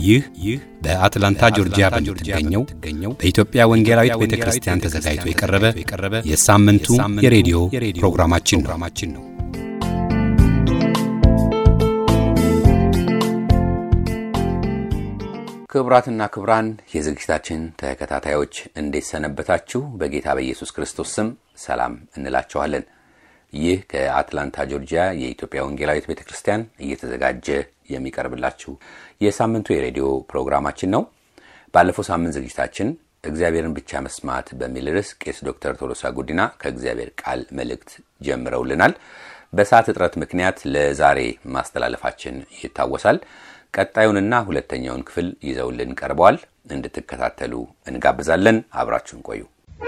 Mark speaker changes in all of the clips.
Speaker 1: ይህ ይህ በአትላንታ ጆርጂያ በምትገኘው በኢትዮጵያ ወንጌላዊት ቤተ ክርስቲያን ተዘጋጅቶ የቀረበ የሳምንቱ የሬዲዮ ፕሮግራማችን ነው።
Speaker 2: ክቡራትና ክቡራን የዝግጅታችን ተከታታዮች እንዴት ሰነበታችሁ? በጌታ በኢየሱስ ክርስቶስ ስም ሰላም እንላችኋለን። ይህ ከአትላንታ ጆርጂያ የኢትዮጵያ ወንጌላዊት ቤተ ክርስቲያን እየተዘጋጀ የሚቀርብላችሁ የሳምንቱ የሬዲዮ ፕሮግራማችን ነው። ባለፈው ሳምንት ዝግጅታችን እግዚአብሔርን ብቻ መስማት በሚል ርዕስ ቄስ ዶክተር ቶሎሳ ጉዲና ከእግዚአብሔር ቃል መልእክት ጀምረውልናል። በሰዓት እጥረት ምክንያት ለዛሬ ማስተላለፋችን ይታወሳል። ቀጣዩንና ሁለተኛውን ክፍል ይዘውልን ቀርበዋል። እንድትከታተሉ እንጋብዛለን። አብራችሁን ቆዩ።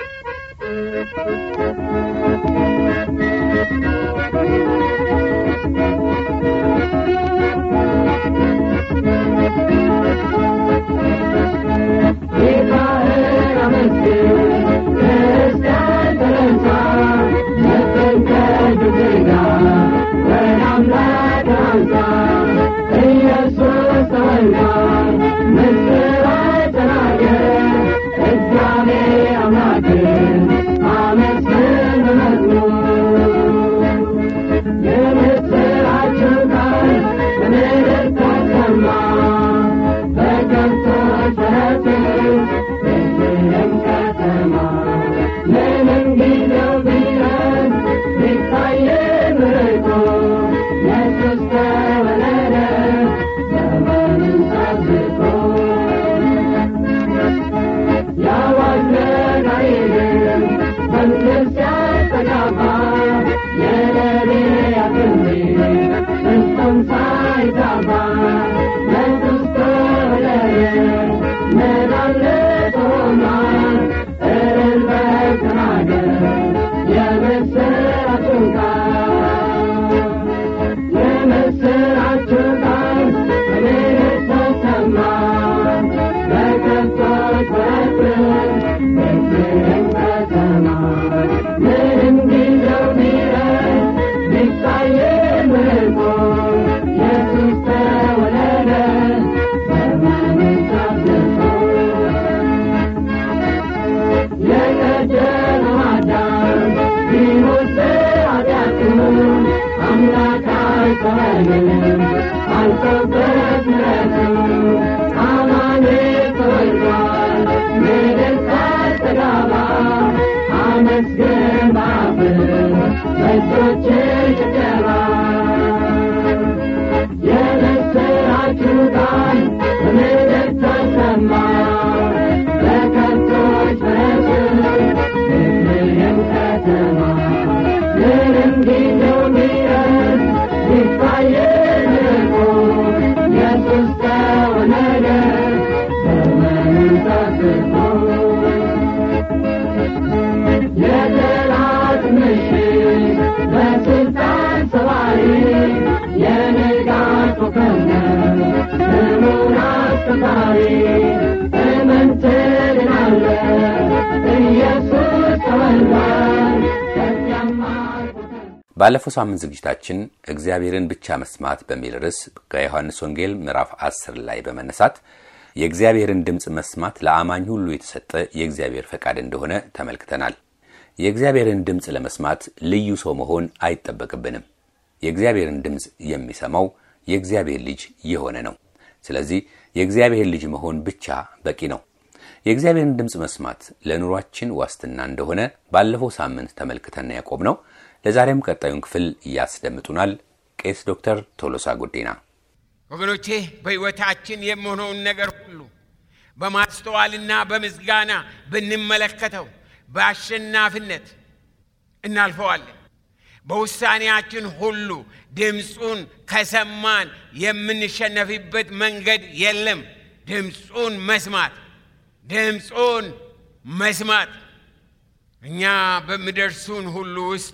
Speaker 2: ባለፈው ሳምንት ዝግጅታችን እግዚአብሔርን ብቻ መስማት በሚል ርዕስ ከዮሐንስ ወንጌል ምዕራፍ 10 ላይ በመነሳት የእግዚአብሔርን ድምፅ መስማት ለአማኝ ሁሉ የተሰጠ የእግዚአብሔር ፈቃድ እንደሆነ ተመልክተናል። የእግዚአብሔርን ድምፅ ለመስማት ልዩ ሰው መሆን አይጠበቅብንም። የእግዚአብሔርን ድምፅ የሚሰማው የእግዚአብሔር ልጅ የሆነ ነው። ስለዚህ የእግዚአብሔር ልጅ መሆን ብቻ በቂ ነው። የእግዚአብሔርን ድምፅ መስማት ለኑሯችን ዋስትና እንደሆነ ባለፈው ሳምንት ተመልክተን ያቆም ነው። ለዛሬም ቀጣዩን ክፍል ያስደምጡናል ቄስ ዶክተር ቶሎሳ ጉዲና።
Speaker 3: ወገኖቼ በሕይወታችን የምሆነውን ነገር ሁሉ በማስተዋልና በምስጋና ብንመለከተው በአሸናፊነት እናልፈዋለን። በውሳኔያችን ሁሉ ድምፁን ከሰማን የምንሸነፍበት መንገድ የለም። ድምፁን መስማት ድምፁን መስማት እኛ በሚደርሱን ሁሉ ውስጥ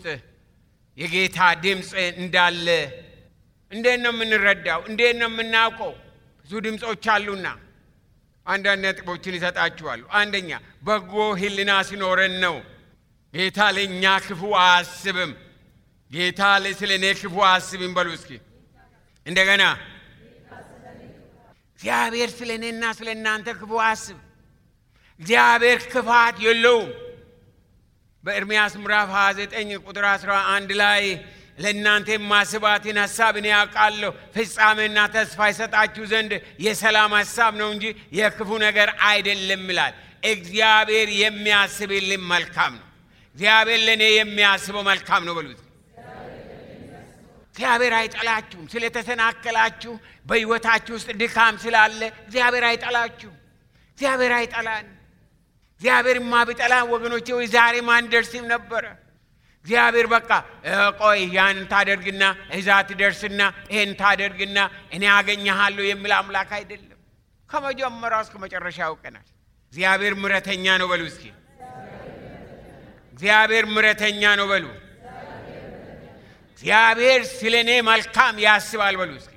Speaker 3: የጌታ ድምፅ እንዳለ እንዴት ነው የምንረዳው? እንዴት ነው የምናውቀው? ብዙ ድምፆች አሉና አንዳንድ ነጥቦችን ይሰጣችኋሉ። አንደኛ በጎ ሕሊና ሲኖረን ነው። ጌታ ለእኛ ክፉ አያስብም። ጌታ ስለ እኔ ክፉ አያስብም። በሉ እስኪ እንደገና እግዚአብሔር ስለ እኔና ስለ እናንተ ክፉ አስብ። እግዚአብሔር ክፋት የለውም። በኤርምያስ ምዕራፍ 29 ቁጥር 11 ላይ ለእናንተ የማስባትን ሀሳብ እኔ ያውቃለሁ፣ ፍጻሜና ተስፋ ይሰጣችሁ ዘንድ የሰላም ሀሳብ ነው እንጂ የክፉ ነገር አይደለም ይላል። እግዚአብሔር የሚያስብልን መልካም ነው። እግዚአብሔር ለእኔ የሚያስበው መልካም ነው በሉት። እግዚአብሔር አይጠላችሁም። ስለተሰናከላችሁ በሕይወታችሁ ውስጥ ድካም ስላለ እግዚአብሔር አይጠላችሁም። እግዚአብሔር አይጠላን። እግዚአብሔርማ ቢጠላን ወገኖቼ ወይ ዛሬ ማን ደርስም ነበረ። እግዚአብሔር በቃ ቆይ ያን ታደርግና እዛ ትደርስና ይህን ታደርግና እኔ አገኘሃለሁ የሚል አምላክ አይደለም። ከመጀመሪያው እስከ መጨረሻ ያውቀናል። እግዚአብሔር ምረተኛ ነው በሉ እስኪ። እግዚአብሔር ምረተኛ ነው በሉ። እግዚአብሔር ስለ እኔ መልካም ያስባል በሉ እስኪ።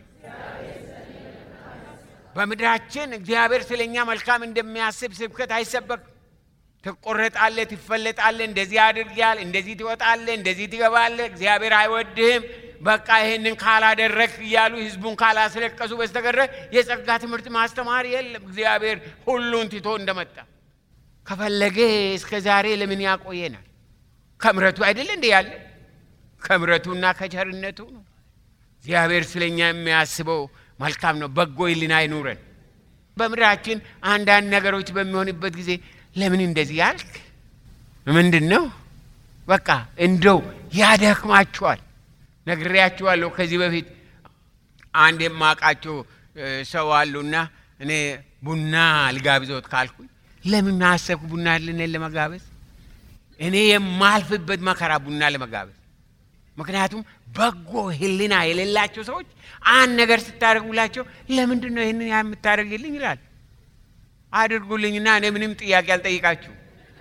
Speaker 3: በምድራችን እግዚአብሔር ስለ እኛ መልካም እንደሚያስብ ስብከት አይሰበክም። ትቆረጣለህ፣ ትፈለጣለህ፣ እንደዚህ አድርጊያል፣ እንደዚህ ትወጣለህ፣ እንደዚህ ትገባለህ፣ እግዚአብሔር አይወድህም፣ በቃ ይህንን ካላደረግ እያሉ ህዝቡን ካላስለቀሱ በስተቀረ የጸጋ ትምህርት ማስተማር የለም። እግዚአብሔር ሁሉን ትቶ እንደመጣ ከፈለገ እስከ ዛሬ ለምን ያቆየናል? ከምረቱ አይደለ እንዴ ያለ ከምረቱና ከቸርነቱ ነው። እግዚአብሔር ስለኛ የሚያስበው መልካም ነው። በጎ ሕሊና አይኑረን። በምድራችን አንዳንድ ነገሮች በሚሆንበት ጊዜ ለምን እንደዚህ ያልክ ምንድን ነው? በቃ እንደው ያደክማችኋል። ነግሬያችኋለሁ ከዚህ በፊት አንድ የማውቃቸው ሰው አሉና እኔ ቡና ልጋብዞት ካልኩኝ ለምን አሰብኩ ቡና ልንን ለመጋበዝ እኔ የማልፍበት መከራ ቡና ለመጋበዝ ምክንያቱም በጎ ሕሊና የሌላቸው ሰዎች አንድ ነገር ስታደርጉላቸው ለምንድን ነው ይህንን የምታደርግልኝ ይላል። አድርጉልኝና እኔ ምንም ጥያቄ አልጠይቃችሁ።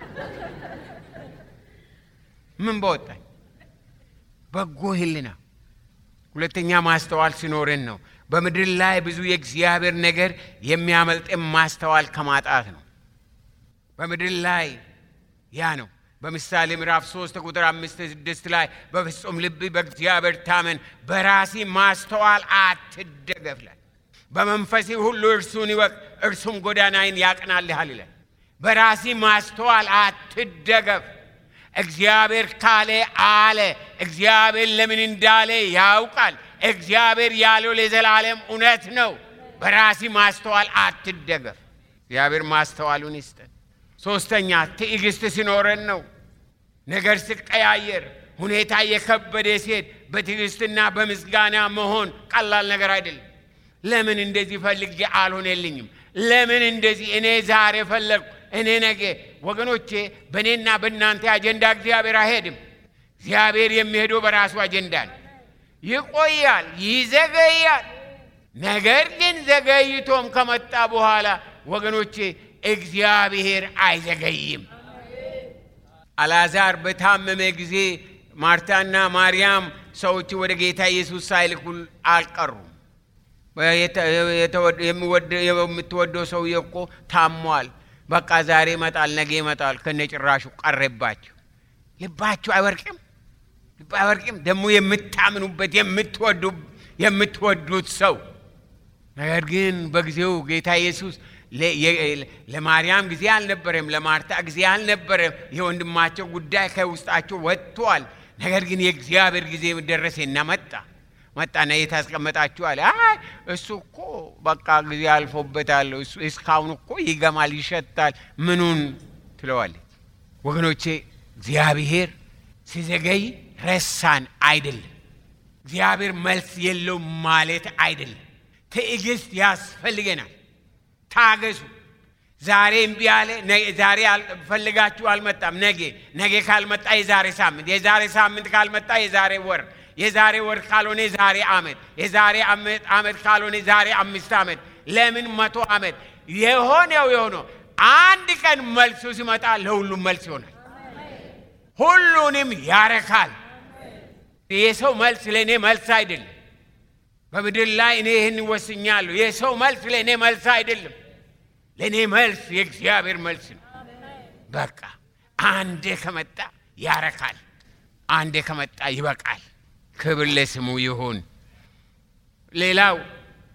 Speaker 3: ምን በወጣኝ? በጎ ሕሊና። ሁለተኛ ማስተዋል ሲኖረን ነው። በምድር ላይ ብዙ የእግዚአብሔር ነገር የሚያመልጥን ማስተዋል ከማጣት ነው። በምድር ላይ ያ ነው። በምሳሌ ምዕራፍ 3 ቁጥር አምስት ስድስት ላይ በፍጹም ልብ በእግዚአብሔር ታመን፣ በራሲ ማስተዋል አትደገፍ ይላል። በመንፈሴ ሁሉ እርሱን ይወቅ፣ እርሱም ጎዳናዬን ያቅናልሃል ይላል። በራሲ ማስተዋል አትደገፍ። እግዚአብሔር ካለ አለ። እግዚአብሔር ለምን እንዳለ ያውቃል። እግዚአብሔር ያለው ለዘላለም እውነት ነው። በራሲ ማስተዋል አትደገፍ። እግዚአብሔር ማስተዋሉን ይስጠን። ሶስተኛ ትዕግስት ሲኖረን ነው። ነገር ሲቀያየር፣ ሁኔታ የከበደ ሲሄድ በትዕግስትና በምስጋና መሆን ቀላል ነገር አይደለም። ለምን እንደዚህ ፈልጌ አልሆነልኝም? ለምን እንደዚህ እኔ ዛሬ ፈለግኩ እኔ ነገ። ወገኖቼ በእኔና በእናንተ አጀንዳ እግዚአብሔር አይሄድም። እግዚአብሔር የሚሄደው በራሱ አጀንዳ ነው። ይቆያል፣ ይዘገያል። ነገር ግን ዘገይቶም ከመጣ በኋላ ወገኖቼ እግዚአብሔር አይዘገይም። አልዓዛር በታመመ ጊዜ ማርታና ማርያም ሰዎች ወደ ጌታ ኢየሱስ ሳይልኩ አልቀሩም። የምትወደው ሰውዬ እኮ ታሟል፣ በቃ ዛሬ ይመጣል፣ ነገ ይመጣል፣ ከነጭራሹ ቀረባቸው። ልባችሁ አይወርቅም? ልብ አይወርቅም? ደግሞ የምታምኑበት የምትወዱት ሰው ነገር ግን በጊዜው ጌታ ኢየሱስ ለማርያም ጊዜ አልነበረም፣ ለማርታ ጊዜ አልነበረም። የወንድማቸው ጉዳይ ከውስጣቸው ወጥቷል። ነገር ግን የእግዚአብሔር ጊዜ ደረሰና መጣ መጣና የት አስቀመጣችሁ አለ። አይ እሱ እኮ በቃ ጊዜ አልፎበታል፣ እስካሁን እኮ ይገማል፣ ይሸታል፣ ምኑን ትለዋለች። ወገኖቼ እግዚአብሔር ሲዘገይ ረሳን አይደለም። እግዚአብሔር መልስ የለውም ማለት አይደለም። ትዕግስት ያስፈልገናል። ታገሱ። ዛሬ እምቢ አለ፣ ዛሬ ፈልጋችሁ አልመጣም፣ ነገ ነገ ካልመጣ የዛሬ ሳምንት፣ የዛሬ ሳምንት ካልመጣ የዛሬ ወር፣ የዛሬ ወር ካልሆነ የዛሬ ዓመት፣ የዛሬ ዓመት ካልሆነ የዛሬ አምስት ዓመት፣ ለምን መቶ ዓመት የሆነው የሆነው አንድ ቀን መልሱ ሲመጣ ለሁሉም መልስ ይሆናል። ሁሉንም ያረካል። የሰው መልስ ለእኔ መልስ አይደለም። በምድር ላይ እኔ ይህን ወስኛለሁ። የሰው መልስ ለእኔ መልስ አይደለም። ለእኔ መልስ የእግዚአብሔር መልስ ነው። በቃ አንዴ ከመጣ ያረካል፣ አንዴ ከመጣ ይበቃል። ክብር ለስሙ ይሁን። ሌላው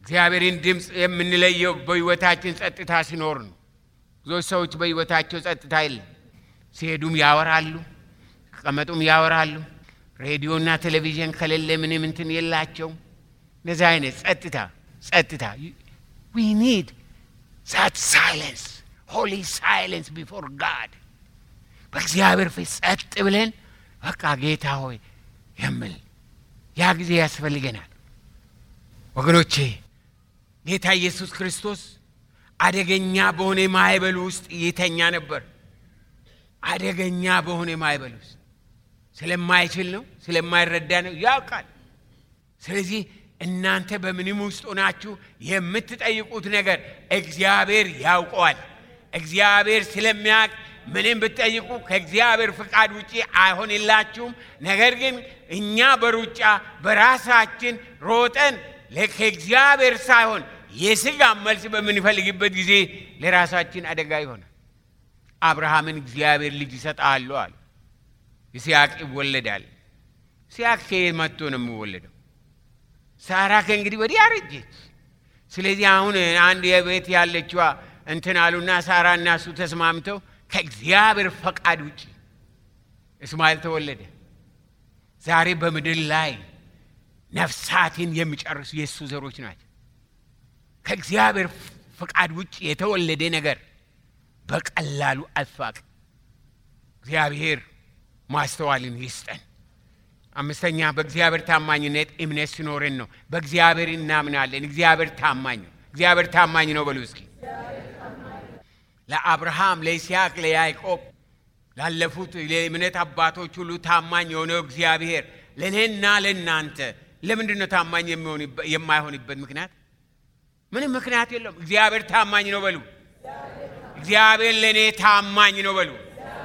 Speaker 3: እግዚአብሔርን ድምፅ የምንለየው በሕይወታችን ጸጥታ ሲኖር ነው። ብዙዎች ሰዎች በሕይወታቸው ጸጥታ የለም። ሲሄዱም ያወራሉ፣ ሲቀመጡም ያወራሉ። ሬዲዮና ቴሌቪዥን ከሌለ ምንም እንትን የላቸውም። እንደዚህ አይነት ጸጥታ ጸጥታ ዊ ኒድ ዛት ሳይለንስ ሆሊ ሳይለንስ ቢፎር ጋድ በእግዚአብሔር ፊት ጸጥ ብለን በቃ ጌታ ሆይ የምል ያ ጊዜ ያስፈልገናል ወገኖቼ። ጌታ ኢየሱስ ክርስቶስ አደገኛ በሆነ ማዕበል ውስጥ ይተኛ ነበር። አደገኛ በሆነ ማዕበል ውስጥ ስለማይችል ነው፣ ስለማይረዳ ነው፣ ያውቃል። ስለዚህ እናንተ በምንም ውስጥ ሆናችሁ የምትጠይቁት ነገር እግዚአብሔር ያውቀዋል። እግዚአብሔር ስለሚያውቅ ምንም ብትጠይቁ ከእግዚአብሔር ፍቃድ ውጪ አይሆንላችሁም። ነገር ግን እኛ በሩጫ በራሳችን ሮጠን ከእግዚአብሔር ሳይሆን የሥጋ መልስ በምንፈልግበት ጊዜ ለራሳችን አደጋ ይሆናል። አብርሃምን እግዚአብሔር ልጅ ይሰጣሉ አለ። ይስሐቅ ይወለዳል። ይስሐቅ ከየት መጥቶ ነው የሚወለደው? ሳራ ከእንግዲህ ወዲህ አረጀች። ስለዚህ አሁን አንድ የቤት ያለችዋ እንትን አሉና ሳራ እና እሱ ተስማምተው ከእግዚአብሔር ፈቃድ ውጭ እስማኤል ተወለደ። ዛሬ በምድር ላይ ነፍሳትን የሚጨርሱ የእሱ ዘሮች ናቸው። ከእግዚአብሔር ፈቃድ ውጭ የተወለደ ነገር በቀላሉ አይፋቅ። እግዚአብሔር ማስተዋልን ይስጠን። አምስተኛ በእግዚአብሔር ታማኝነት እምነት ሲኖረን ነው። በእግዚአብሔር እናምናለን። እግዚአብሔር ታማኝ ነው። እግዚአብሔር ታማኝ ነው በሉ እስኪ። ለአብርሃም፣ ለይስሐቅ፣ ለያዕቆብ ላለፉት የእምነት አባቶች ሁሉ ታማኝ የሆነው እግዚአብሔር ለእኔና ለእናንተ ለምንድን ነው ታማኝ የማይሆንበት ምክንያት? ምንም ምክንያት የለውም። እግዚአብሔር ታማኝ ነው በሉ። እግዚአብሔር ለእኔ ታማኝ ነው በሉ።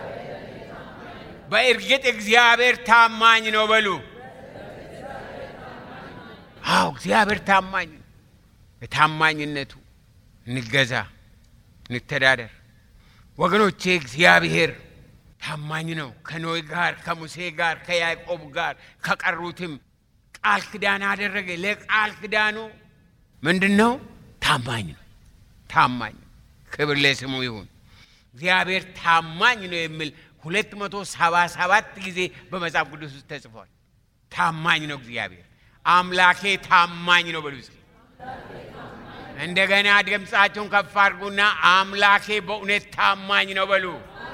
Speaker 3: በእርግጥ እግዚአብሔር ታማኝ ነው በሉ። አዎ እግዚአብሔር ታማኝ ነው። በታማኝነቱ እንገዛ፣ እንተዳደር። ወገኖቼ እግዚአብሔር ታማኝ ነው። ከኖይ ጋር፣ ከሙሴ ጋር፣ ከያዕቆብ ጋር ከቀሩትም ቃል ኪዳን አደረገ። ለቃል ኪዳኑ ምንድን ነው? ታማኝ ነው። ታማኝ ነው። ክብር ለስሙ ይሁን። እግዚአብሔር ታማኝ ነው የሚል ሁለት መቶ ሰባ ሰባት ጊዜ በመጽሐፍ ቅዱስ ውስጥ ተጽፏል። ታማኝ ነው እግዚአብሔር አምላኬ ታማኝ ነው በሉ እስኪ። እንደገና ድምፃቸውን ከፍ አድርጉና አምላኬ በእውነት ታማኝ ነው በሉ።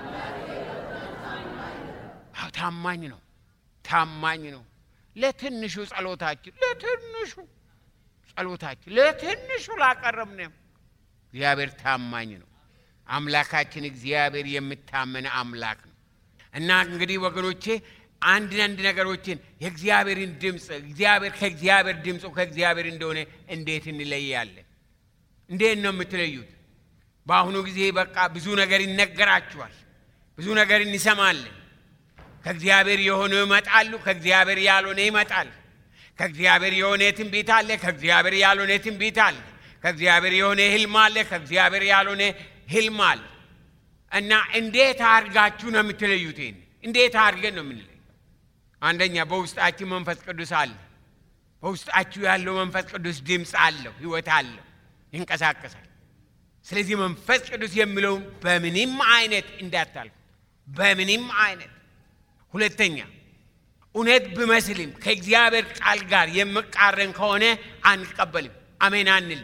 Speaker 3: አዎ ታማኝ ነው፣ ታማኝ ነው። ለትንሹ ጸሎታችን፣ ለትንሹ ጸሎታችን፣ ለትንሹ ላቀረብነው እግዚአብሔር ታማኝ ነው። አምላካችን እግዚአብሔር የምታመን አምላክ ነው። እና እንግዲህ ወገኖቼ አንድ አንድ ነገሮችን የእግዚአብሔርን ድምፅ እግዚአብሔር ከእግዚአብሔር ድምፁ ከእግዚአብሔር እንደሆነ እንዴት እንለያለን? እንዴት ነው የምትለዩት? በአሁኑ ጊዜ በቃ ብዙ ነገር ይነገራችኋል፣ ብዙ ነገር እንሰማለን። ከእግዚአብሔር የሆነ ይመጣሉ፣ ከእግዚአብሔር ያልሆነ ይመጣል። ከእግዚአብሔር የሆነ ትንቢት አለ፣ ከእግዚአብሔር ያልሆነ ትንቢት አለ። ከእግዚአብሔር የሆነ ህልም አለ፣ ከእግዚአብሔር ያልሆነ ህልም አለ። እና እንዴት አድርጋችሁ ነው የምትለዩት? ይህን እንዴት አድርገን ነው የምንለዩ? አንደኛ በውስጣችን መንፈስ ቅዱስ አለ። በውስጣችሁ ያለው መንፈስ ቅዱስ ድምፅ አለው፣ ህይወት አለው፣ ይንቀሳቀሳል። ስለዚህ መንፈስ ቅዱስ የሚለውን በምንም አይነት እንዳታልፉ፣ በምንም አይነት። ሁለተኛ እውነት ብመስልም ከእግዚአብሔር ቃል ጋር የምቃረን ከሆነ አንቀበልም፣ አሜን አንልም።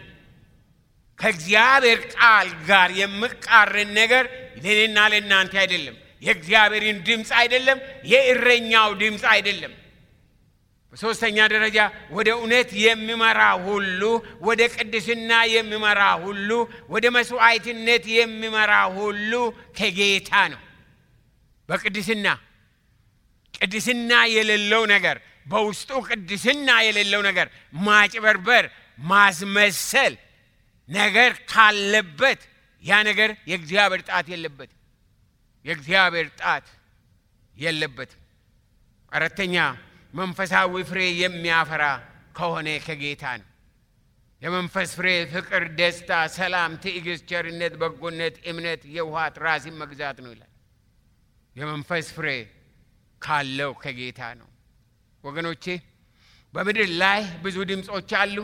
Speaker 3: ከእግዚአብሔር ቃል ጋር የምቃረን ነገር ለእኔና ለእናንተ አይደለም። የእግዚአብሔርን ድምፅ አይደለም። የእረኛው ድምፅ አይደለም። በሦስተኛ ደረጃ ወደ እውነት የሚመራ ሁሉ፣ ወደ ቅድስና የሚመራ ሁሉ፣ ወደ መስዋዕትነት የሚመራ ሁሉ ከጌታ ነው። በቅድስና ቅድስና የሌለው ነገር በውስጡ ቅድስና የሌለው ነገር ማጭበርበር፣ ማስመሰል ነገር ካለበት ያ ነገር የእግዚአብሔር ጣት የለበትም። የእግዚአብሔር ጣት የለበትም። አራተኛ መንፈሳዊ ፍሬ የሚያፈራ ከሆነ ከጌታ ነው። የመንፈስ ፍሬ ፍቅር፣ ደስታ፣ ሰላም፣ ትዕግስት፣ ቸርነት፣ በጎነት፣ እምነት፣ የውሃት ራስን መግዛት ነው ይላል። የመንፈስ ፍሬ ካለው ከጌታ ነው። ወገኖቼ በምድር ላይ ብዙ ድምፆች አሉ።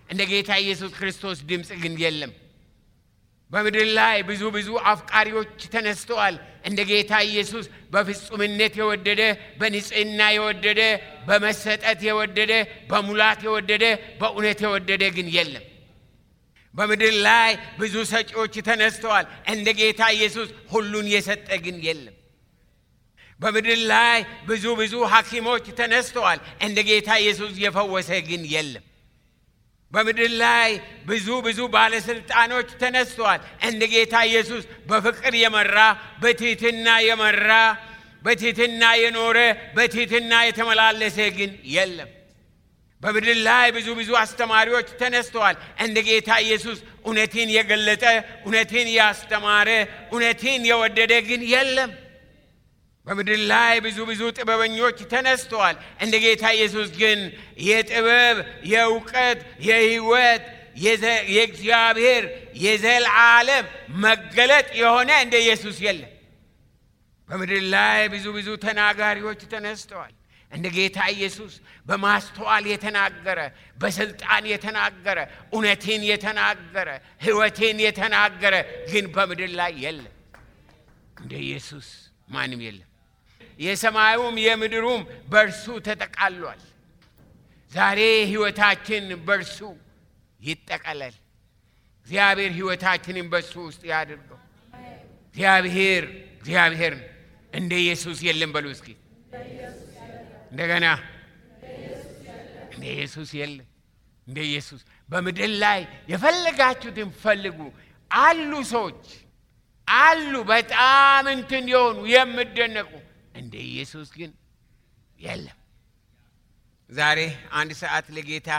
Speaker 3: እንደ ጌታ ኢየሱስ ክርስቶስ ድምፅ ግን የለም። በምድር ላይ ብዙ ብዙ አፍቃሪዎች ተነስተዋል። እንደ ጌታ ኢየሱስ በፍጹምነት የወደደ በንጽህና የወደደ በመሰጠት የወደደ በሙላት የወደደ በእውነት የወደደ ግን የለም። በምድር ላይ ብዙ ሰጪዎች ተነስተዋል። እንደ ጌታ ኢየሱስ ሁሉን የሰጠ ግን የለም። በምድር ላይ ብዙ ብዙ ሐኪሞች ተነስተዋል። እንደ ጌታ ኢየሱስ የፈወሰ ግን የለም። በምድር ላይ ብዙ ብዙ ባለስልጣኖች ተነስተዋል። እንደ ጌታ ኢየሱስ በፍቅር የመራ በትህትና የመራ በትህትና የኖረ በትህትና የተመላለሰ ግን የለም። በምድር ላይ ብዙ ብዙ አስተማሪዎች ተነስተዋል። እንደ ጌታ ኢየሱስ እውነትን የገለጠ እውነትን ያስተማረ እውነትን የወደደ ግን የለም። በምድር ላይ ብዙ ብዙ ጥበበኞች ተነስተዋል። እንደ ጌታ ኢየሱስ ግን የጥበብ የእውቀት የሕይወት የእግዚአብሔር የዘላለም መገለጥ የሆነ እንደ ኢየሱስ የለም። በምድር ላይ ብዙ ብዙ ተናጋሪዎች ተነስተዋል። እንደ ጌታ ኢየሱስ በማስተዋል የተናገረ በስልጣን የተናገረ እውነትን የተናገረ ሕይወትን የተናገረ ግን በምድር ላይ የለም። እንደ ኢየሱስ ማንም የለም። የሰማዩም የምድሩም በእርሱ ተጠቃሏል። ዛሬ ሕይወታችን በእርሱ ይጠቀለል። እግዚአብሔር ሕይወታችንን በእሱ ውስጥ ያድርገው። እግዚአብሔር እግዚአብሔር እንደ ኢየሱስ የለም በሉ እስኪ እንደገና እንደ ኢየሱስ የለም። እንደ ኢየሱስ በምድር ላይ የፈለጋችሁትን ፈልጉ። አሉ ሰዎች አሉ በጣም እንትን የሆኑ የምደነቁ እንደ ኢየሱስ ግን የለም። ዛሬ አንድ ሰዓት ለጌታ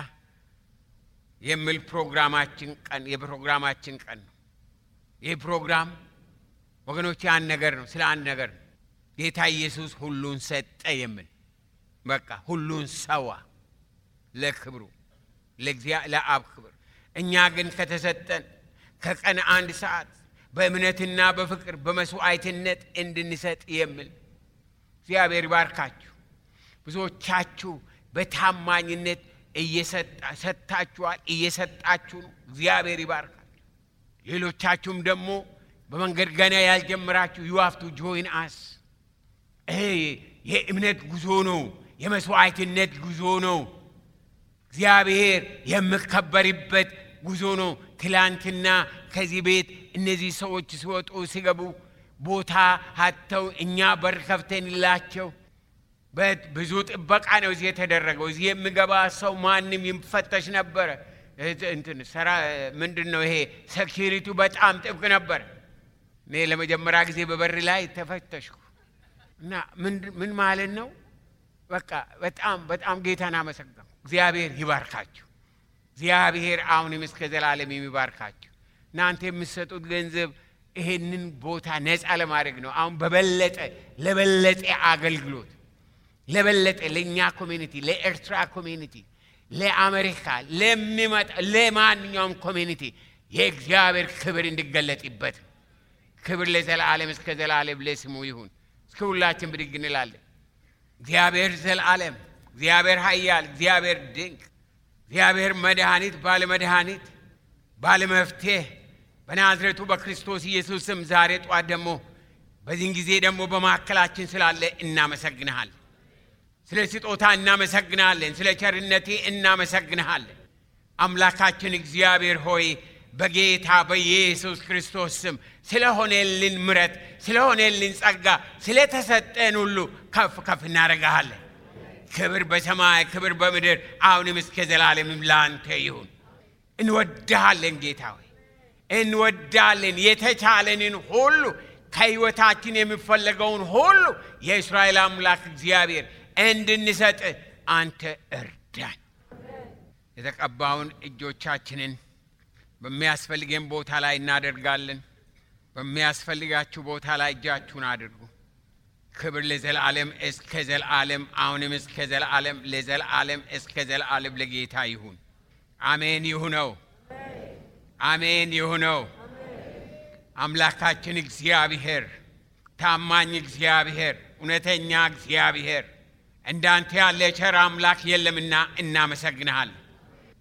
Speaker 3: የሚል ፕሮግራማችን ቀን የፕሮግራማችን ቀን ነው። ይህ ፕሮግራም ወገኖች አንድ ነገር ነው፣ ስለ አንድ ነገር ነው። ጌታ ኢየሱስ ሁሉን ሰጠ የሚል በቃ ሁሉን ሰዋ ለክብሩ ለአብ ክብር። እኛ ግን ከተሰጠን ከቀን አንድ ሰዓት በእምነትና በፍቅር በመስዋዕትነት እንድንሰጥ የሚል እግዚአብሔር ይባርካችሁ። ብዙዎቻችሁ በታማኝነት ሰጥታችኋል፣ እየሰጣችሁ ነው። እግዚአብሔር ይባርካችሁ። ሌሎቻችሁም ደግሞ በመንገድ ገና ያልጀመራችሁ ዩ ሃቭ ቱ ጆይን አስ። ይሄ የእምነት ጉዞ ነው፣ የመስዋዕትነት ጉዞ ነው። እግዚአብሔር የሚከበርበት ጉዞ ነው። ትላንትና ከዚህ ቤት እነዚህ ሰዎች ሲወጡ ሲገቡ ቦታ ሀተው እኛ በር ከፍተንላቸው ብዙ ጥበቃ ነው እዚህ የተደረገው። እዚህ የሚገባ ሰው ማንም ይፈተሽ ነበረ። እንትን ሰራ ምንድን ነው ይሄ ሴኪሪቲው በጣም ጥብቅ ነበር። እኔ ለመጀመሪያ ጊዜ በበር ላይ ተፈተሽኩ እና ምን ማለት ነው? በቃ በጣም በጣም ጌታን አመሰገንኩ። እግዚአብሔር ይባርካችሁ። እግዚአብሔር አሁንም እስከ ዘላለም የሚባርካችሁ። እናንተ የምትሰጡት ገንዘብ ይሄንን ቦታ ነፃ ለማድረግ ነው። አሁን በበለጠ ለበለጠ አገልግሎት ለበለጠ ለእኛ ኮሚኒቲ፣ ለኤርትራ ኮሚኒቲ፣ ለአሜሪካ ለሚመጣ ለማንኛውም ኮሚኒቲ የእግዚአብሔር ክብር እንዲገለጥበት ክብር ለዘላለም እስከ ዘላለም ለስሙ ይሁን። እስከ ሁላችን ብድግ እንላለን። እግዚአብሔር ዘላለም፣ እግዚአብሔር ኃያል፣ እግዚአብሔር ድንቅ፣ እግዚአብሔር መድኃኒት፣ ባለ መድኃኒት፣ ባለ መፍትሄ በናዝሬቱ በክርስቶስ ኢየሱስ ስም ዛሬ ጧት ደግሞ በዚህን ጊዜ ደግሞ በማዕከላችን ስላለ እናመሰግንሃለን። ስለ ስጦታ እናመሰግንሃለን። ስለ ቸርነቴ እናመሰግንሃለን። አምላካችን እግዚአብሔር ሆይ በጌታ በኢየሱስ ክርስቶስ ስም ስለሆነልን ምረት፣ ስለሆነልን ጸጋ፣ ስለተሰጠን ሁሉ ከፍ ከፍ እናደርግሃለን። ክብር በሰማይ ክብር በምድር አሁንም እስከ ዘላለምም ለአንተ ይሁን። እንወድሃለን ጌታ ሆይ እንወዳለን። የተቻለንን ሁሉ ከሕይወታችን የሚፈለገውን ሁሉ የእስራኤል አምላክ እግዚአብሔር እንድንሰጥ አንተ እርዳን። የተቀባውን እጆቻችንን በሚያስፈልገን ቦታ ላይ እናደርጋለን። በሚያስፈልጋችሁ ቦታ ላይ እጃችሁን አድርጉ። ክብር ለዘላለም እስከ ዘላለም አሁንም እስከ ዘላለም ለዘላለም እስከ ዘላለም ለጌታ ይሁን። አሜን ይሁነው። አሜን ይሁነው። አምላካችን እግዚአብሔር ታማኝ እግዚአብሔር እውነተኛ እግዚአብሔር እንዳንተ ያለ ቸር አምላክ የለምና እናመሰግንሃለን።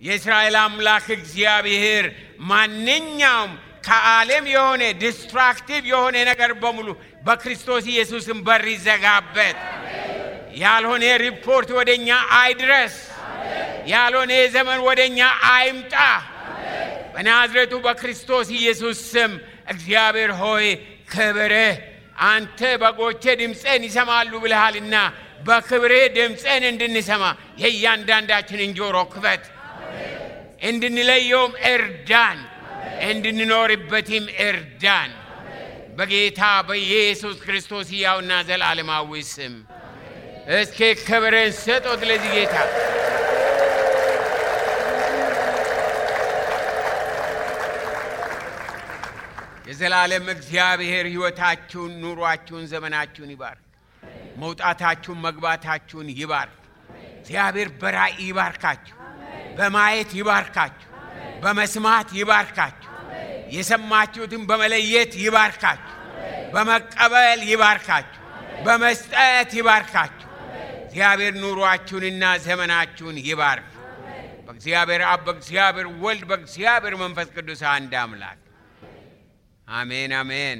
Speaker 3: የእስራኤል አምላክ እግዚአብሔር ማንኛውም ከዓለም የሆነ ዲስትራክቲቭ የሆነ ነገር በሙሉ በክርስቶስ ኢየሱስም በር ይዘጋበት። ያልሆነ ሪፖርት ወደ እኛ አይድረስ። ያልሆነ ዘመን ወደ እኛ አይምጣ። በናዝሬቱ በክርስቶስ ኢየሱስ ስም እግዚአብሔር ሆይ ክብርህ አንተ በጎቼ ድምፄን ይሰማሉ ብልሃልና በክብርህ ድምፄን እንድንሰማ የእያንዳንዳችንን ጆሮ ክፈት፣ እንድንለየውም እርዳን፣ እንድንኖርበትም እርዳን። በጌታ በኢየሱስ ክርስቶስ ሕያውና ዘላለማዊ ስም እስኪ ክብርን ስጦት ለዚህ ጌታ የዘላለም እግዚአብሔር ሕይወታችሁን፣ ኑሯችሁን፣ ዘመናችሁን ይባርክ። መውጣታችሁን፣ መግባታችሁን ይባርክ። እግዚአብሔር በራእይ ይባርካችሁ፣ በማየት ይባርካችሁ፣ በመስማት ይባርካችሁ፣ የሰማችሁትን በመለየት ይባርካችሁ፣ በመቀበል ይባርካችሁ፣ በመስጠት ይባርካችሁ። እግዚአብሔር ኑሯችሁንና ዘመናችሁን ይባርክ። በእግዚአብሔር አብ፣ በእግዚአብሔር ወልድ፣ በእግዚአብሔር መንፈስ ቅዱስ አንድ አምላክ አሜን አሜን።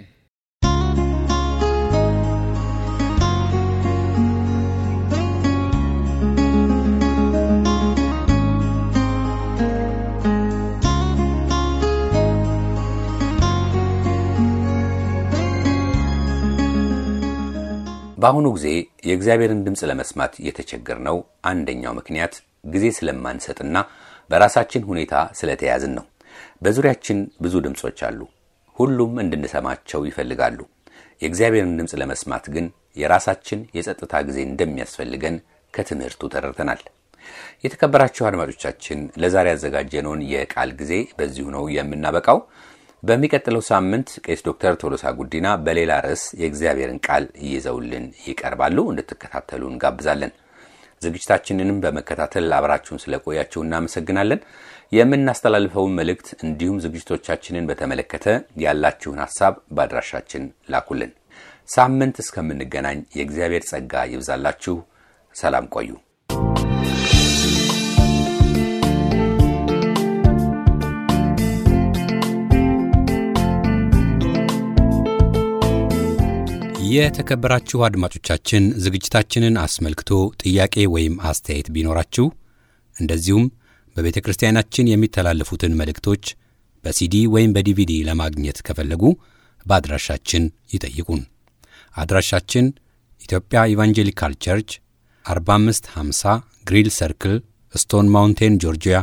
Speaker 2: በአሁኑ ጊዜ የእግዚአብሔርን ድምፅ ለመስማት የተቸገርነው አንደኛው ምክንያት ጊዜ ስለማንሰጥና በራሳችን ሁኔታ ስለተያዝን ነው። በዙሪያችን ብዙ ድምፆች አሉ። ሁሉም እንድንሰማቸው ይፈልጋሉ። የእግዚአብሔርን ድምፅ ለመስማት ግን የራሳችን የጸጥታ ጊዜ እንደሚያስፈልገን ከትምህርቱ ተረድተናል። የተከበራችሁ አድማጮቻችን ለዛሬ ያዘጋጀነውን የቃል ጊዜ በዚሁ ነው የምናበቃው። በሚቀጥለው ሳምንት ቄስ ዶክተር ቶሎሳ ጉዲና በሌላ ርዕስ የእግዚአብሔርን ቃል ይዘውልን ይቀርባሉ። እንድትከታተሉ እንጋብዛለን። ዝግጅታችንንም በመከታተል አብራችሁን ስለቆያችሁ እናመሰግናለን። የምናስተላልፈውን መልእክት እንዲሁም ዝግጅቶቻችንን በተመለከተ ያላችሁን ሀሳብ በአድራሻችን ላኩልን። ሳምንት እስከምንገናኝ የእግዚአብሔር ጸጋ ይብዛላችሁ። ሰላም ቆዩ።
Speaker 1: የተከበራችሁ አድማጮቻችን ዝግጅታችንን አስመልክቶ ጥያቄ ወይም አስተያየት ቢኖራችሁ እንደዚሁም በቤተ ክርስቲያናችን የሚተላለፉትን መልእክቶች በሲዲ ወይም በዲቪዲ ለማግኘት ከፈለጉ በአድራሻችን ይጠይቁን። አድራሻችን ኢትዮጵያ ኢቫንጀሊካል ቸርች 4550 ግሪል ሰርክል ስቶን ማውንቴን ጆርጂያ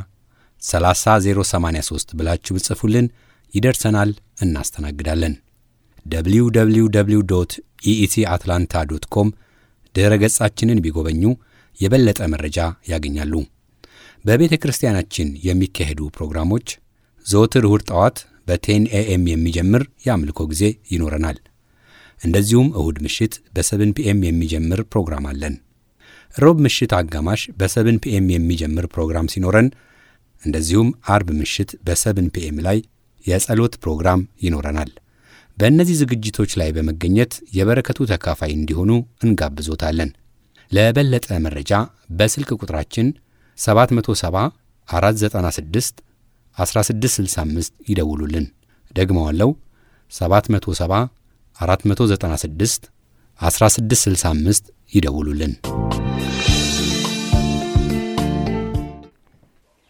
Speaker 1: 30083 ብላችሁ ብጽፉልን ይደርሰናል፣ እናስተናግዳለን። www ኢኢሲ አትላንታ ዶት ኮም ድኅረ ገጻችንን ቢጎበኙ የበለጠ መረጃ ያገኛሉ። በቤተ ክርስቲያናችን የሚካሄዱ ፕሮግራሞች ዘወትር እሁድ ጠዋት በቴን ኤኤም የሚጀምር የአምልኮ ጊዜ ይኖረናል። እንደዚሁም እሁድ ምሽት በሰብን ፒኤም የሚጀምር ፕሮግራም አለን። ሮብ ምሽት አጋማሽ በሰብን ፒኤም የሚጀምር ፕሮግራም ሲኖረን፣ እንደዚሁም አርብ ምሽት በሰብን ፒኤም ላይ የጸሎት ፕሮግራም ይኖረናል። በእነዚህ ዝግጅቶች ላይ በመገኘት የበረከቱ ተካፋይ እንዲሆኑ እንጋብዞታለን። ለበለጠ መረጃ በስልክ ቁጥራችን 770 496 1665 ይደውሉልን። ደግመዋለው 770 496 1665 ይደውሉልን።